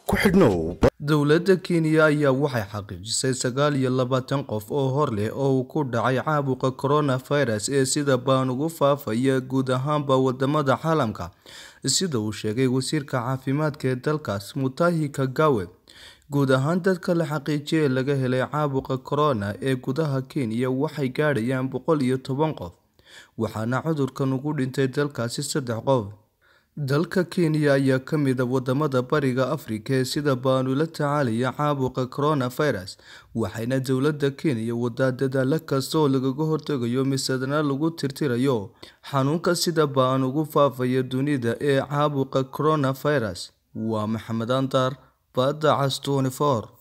ku xidhnow dowladda kenya ayaa waxay xaqiijisay sagaal iyo labaatan qof oo hor leh oo uu ku dhacay caabuqa coronavirus ee sida baan ugu faafaya guud ahaanba wadamada caalamka sida uu sheegay wasiirka caafimaadka ee dalkaas mutahi kagawe guud ahaan dadka la xaqiijiyay ee laga helay caabuqa corona ee gudaha kenya waxay gaadhayaan boqol iyo toban qof waxaana cudurkan ugu dhintay dalkaasi saddex qof dalka kenya ayaa ka mid a wadamada bariga afrika ee sida baanu la tacaalaya caabuqa coronavirus waxayna dowladda kenya wadaa dadaalo kasta oo lagaga hortegayo misadna lagu tirtirayo xanuunka sida baan ugu faafaya dunida ee caabuqa coronavirus waa maxamed antar badda cas 24